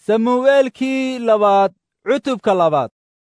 samu'eelkii labaad cutubka labaad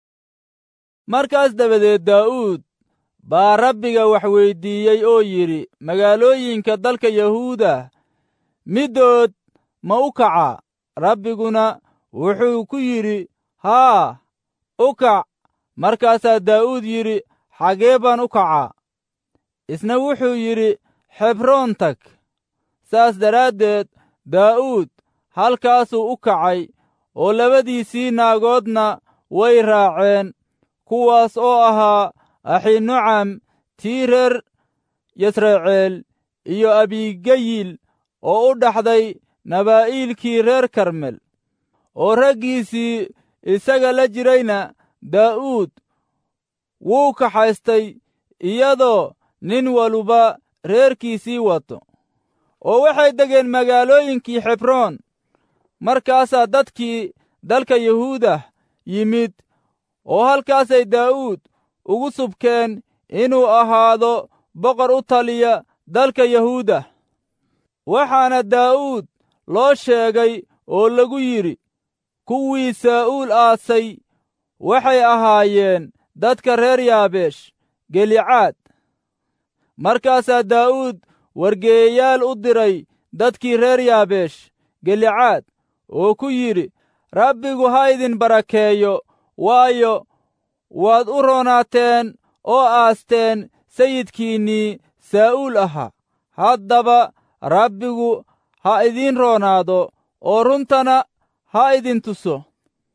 markaas dabadeed daa'uud baa rabbiga wax weyddiiyey oo yidhi magaalooyinka dalka yahuuda middood ma u kacaa rabbiguna wuxuu ku yidhi haa u kac markaasaa daa'uud yidhi xagee baan u kacaa isna wuxuu yidhi xebroon tag saas daraaddeed daa'uud halkaasuu u kacay oo labadiisii naagoodna way raaceen kuwaas oo ahaa axinucam tii reer yasraceel iyo abigayil oo u dhaxday nabaa'iilkii reer karmel oo raggiisii isaga la jirayna daa'uud wuu kaxaystay iyadoo nin waluba reerkiisii wato oo waxay degeen magaalooyinkii xebroon markaasaa dadkii dalka yahuuda yimid oo halkaasay daa'uud ugu subkeen inuu ahaado boqor u taliya dalka yahuuda waxaana daa'uud loo sheegay oo lagu yidhi kuwii saa'uul aasay waxay ahaayeen dadka reer yaabeesh gelicaad markaasaa daa'uud wargeeyayaal u diray dadkii reer yaabeesh gelicaad oo ku yidhi rabbigu ha idin barakeeyo waayo waad u roonaateen oo aasteen sayidkiinnii saa'uul ahaa haddaba rabbigu ha idiin roonaado oo runtana ha idin tuso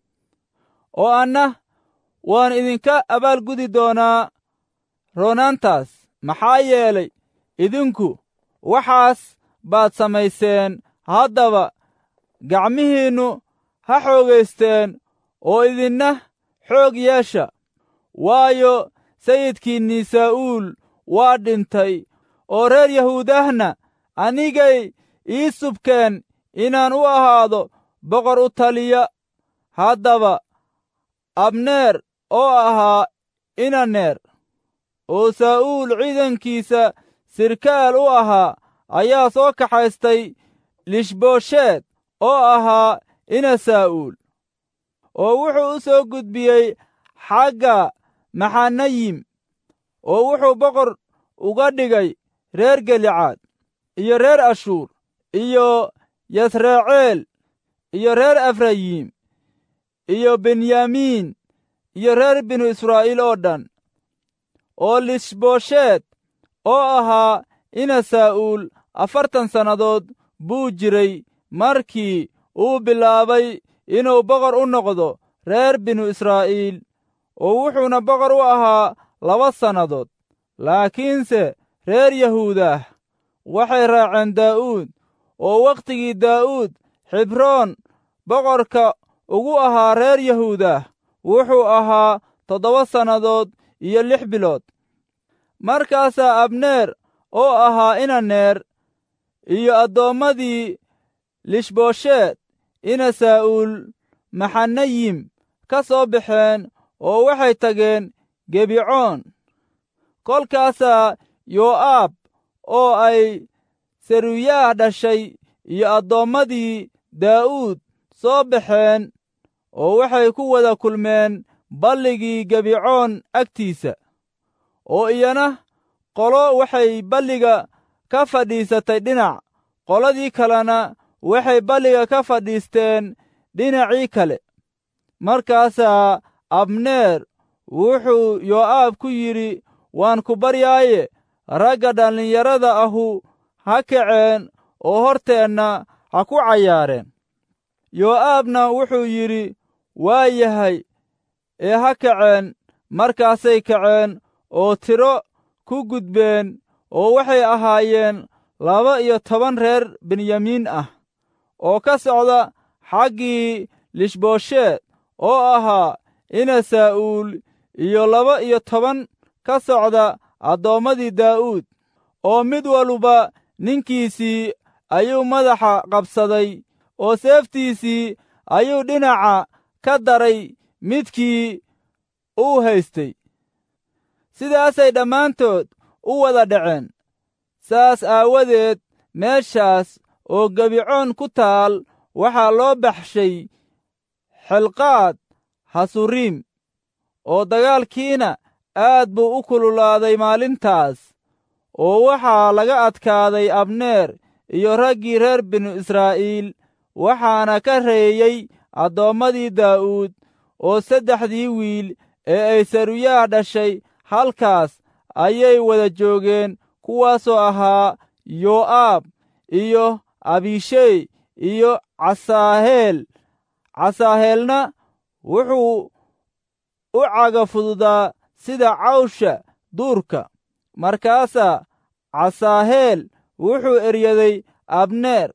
oo anna waan idinka abaalgudi doonaa roonaantaas maxaa yeelay idinku waxaas baad samayseen haddaba gacmihiinnu ha xoogaysteen oo idinna xoog yeesha waayo sayidkiinnii saa'uul waa dhintay oo reer yahuudahna anigay ii subkeen inaan u ahaado boqor u taliya haddaba abneer oo ahaa inaneer oo saa'uul ciidankiisa sirkaal u ahaa ayaa soo kaxaystay lishboosheed oo ahaa ina saa'uul oo wuxuu u soo gudbiyey xagga maxanayim oo wuxuu boqor uga dhigay reer gelicaad iyo reer ashuur iyo yasraceel iyo reer efrayim iyo benyamiin iyo reer binu israa'iil oo dhan oo lishboosheed oo ahaa ina saa'uul afartan sannadood buu jiray markii uu bilaabay inuu boqor u noqdo reer binu israa'iil oo wuxuuna boqor u ahaa laba sannadood laakiinse reer yahuudah waxay raaceen daa'uud oo wakhtigii daa'uud xibroon boqorka ugu ahaa reer yahuudah wuxuu ahaa toddoba sannadood iyo lix bilood markaasaa abneer oo ahaa inaneer iyo addoommadii lishboosheed ina saa'uul maxanayim ka soo baxeen oo waxay tageen gebicoon kolkaasaa yoo'aab oo ay seruyaah dhashay iyo addoommadii daa'uud soo baxeen oo waxay ku wada kulmeen balligii gebicoon agtiisa oo iyana qolo waxay balliga ka fadhiisatay dhinac qoladii kalena waxay balliga ka fadhiisteen dhinacii kale markaasaa abneer wuxuu yoo'aab ku yidhi waan ku baryaaye ragga dhallinyarada ahu ha kaceen oo horteenna ha ku cayaareen yoo'aabna wuxuu yidhi waa yahay ee ha kaceen markaasay kaceen oo tiro ku gudbeen oo waxay ahaayeen laba iyo toban reer benyamiin ah oo ka socda xaggii lishboosheed oo ahaa ina saa'uul iyo laba iyo toban ka socda addoommadii daa'uud oo mid waluba ninkiisii ayuu madaxa qabsaday oo seeftiisii ayuu dhinaca ka daray midkii uu haystay sidaasay dhammaantood u wada dhaceen saas aawadeed meeshaas oo gebicoon ku taal waxaa loo baxshay xelqaad hasuriim oo dagaalkiina aad buu u kululaaday maalintaas oo waxaa laga adkaaday abneer iyo raggii reer binu israa'iil waxaana ka reeyey addoommadii daa'uud oo saddexdii wiil ee ay saruyaah dhashay halkaas ayay wada joogeen kuwaasoo ahaa yoo'aab iyo abishey iyo casaaheel casaaheelna wuxuu u caga fududaa sida cawsha duurka markaasaa casaaheel wuxuu eryaday abneer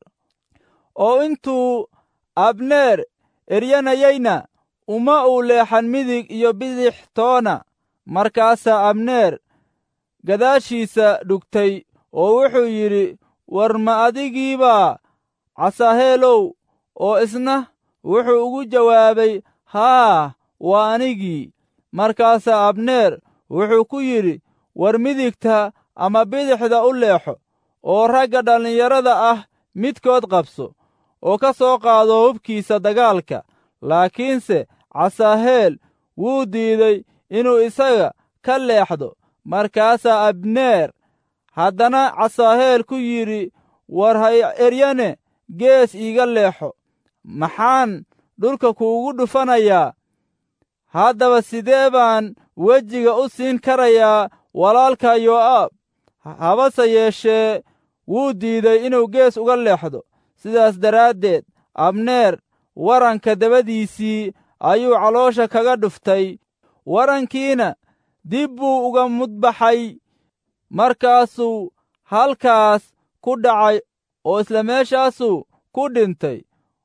oo intuu abneer eryanayeyna uma uu leexan midig iyo bidix toona markaasaa abneer gadaashiisa dhugtay oo wuxuu yidhi war ma adigiibaa casaaheelow oo isna wuxuu ugu jawaabay haa waa anigii markaasaa abneer wuxuu ku yidhi war midigta ama bidixda u leexo oo ragga dhallinyarada ah midkood qabso oo ka soo qaado hubkiisa dagaalka laakiinse casaaheel wuu diiday inuu isaga ka leexdo markaasaa abneer haddana casaaheel ku yidhi war hay eryane gees iiga leexo maxaan dhulka kuugu dhufanayaa haddaba sidee baan wejiga u siin karayaa walaalka yoo'aab habase yeeshee wuu diiday inuu gees uga leexdo sidaas daraaddeed abneer waranka dabadiisii ayuu caloosha kaga dhuftay warankiina dib buu uga mudbaxay markaasuu halkaas ku dhacay oo isla meeshaasuu ku dhintay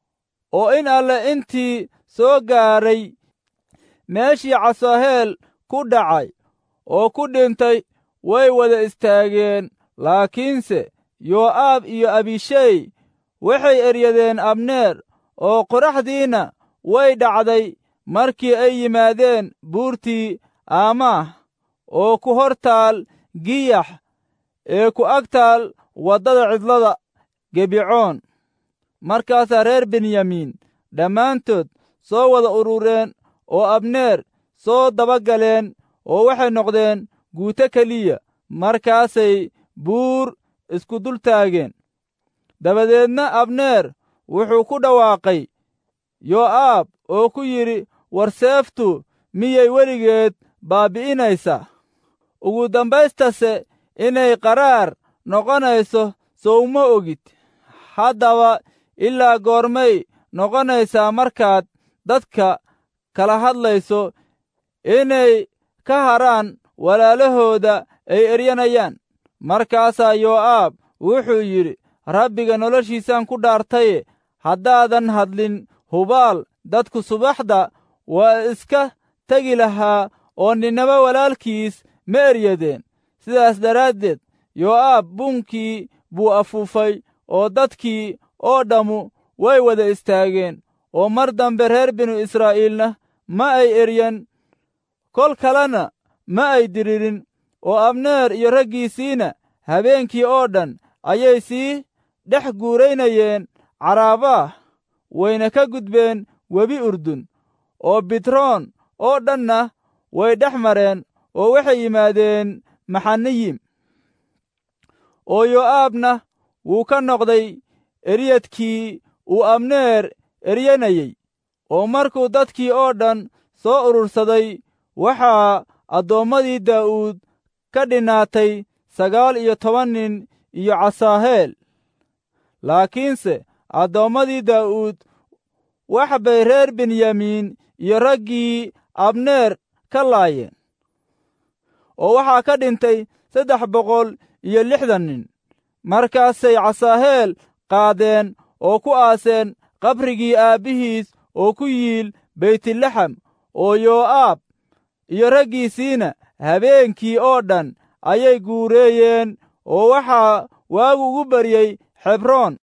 oo in alle intii soo gaaray meeshii casaaheel ku dhacay oo ku dhintay way wada istaageen laakiinse yoo'aab iyo abishey waxay eryadeen abneer oo qoraxdiina way dhacday markii ay yimaadeen buurtii aamaah oo ku hor taal giyax ee ku ag taal waddada cidlada gebicoon markaasaa reer benyamiin dhammaantood soo wada urureen oo abneer soo daba galeen oo waxay noqdeen guuto keliya markaasay buur isku dul taageen dabadeedna abneer wuxuu ku dhawaaqay yoo'aab oo ku yidhi war seeftu miyay weligeed baabbi'inaysaa ugu dambaystase inay qaraar noqonayso sowma ogid haddaba ilaa goormay noqonaysaa markaad dadka kala hadlayso inay ka haraan walaalahooda ay eryanayaan markaasaa yoo'aab wuxuu yidhi rabbiga noloshiisaan ku dhaartaye haddaadan hadlin hubaal dadku subaxda waa iska tegi lahaa oo ninnaba walaalkiis ma eryadeen sidaas daraaddeed yoo'aab buunkii buu afuufay oo dadkii oo dhammu way wada istaageen oo mar dambe reer binu israa'iilna ma ay eryan kol kalena ma ay diririn oo abneer iyo raggiisiina habeenkii oo dhan ayay sii dhex guuraynayeen caraabaah wayna ka gudbeen webi urdun oo bitroon oo dhanna way dhex mareen oo waxay yimaadeen maxaniyim oo yoo'aabna wuu ka noqday eryadkii uu abneer eryanayey oo markuu dadkii oo dhan soo urursaday waxaa addoommadii daa'uud ka dhinaatay sagaal iyo toban nin iyo casaaheel laakiinse addoommadii daa'uud wax bay reer benyamiin iyo raggii abneer ka laayeen oo waxaa ka dhintay saddex boqol iyo lixdan nin markaasay casaaheel qaadeen oo ku aaseen qabrigii aabbihiis oo ku yiil beytlaxam oo yoo'aab iyo raggiisiina habeenkii oo dhan ayay guureeyeen oo waxaa waagu ugu baryey xebroon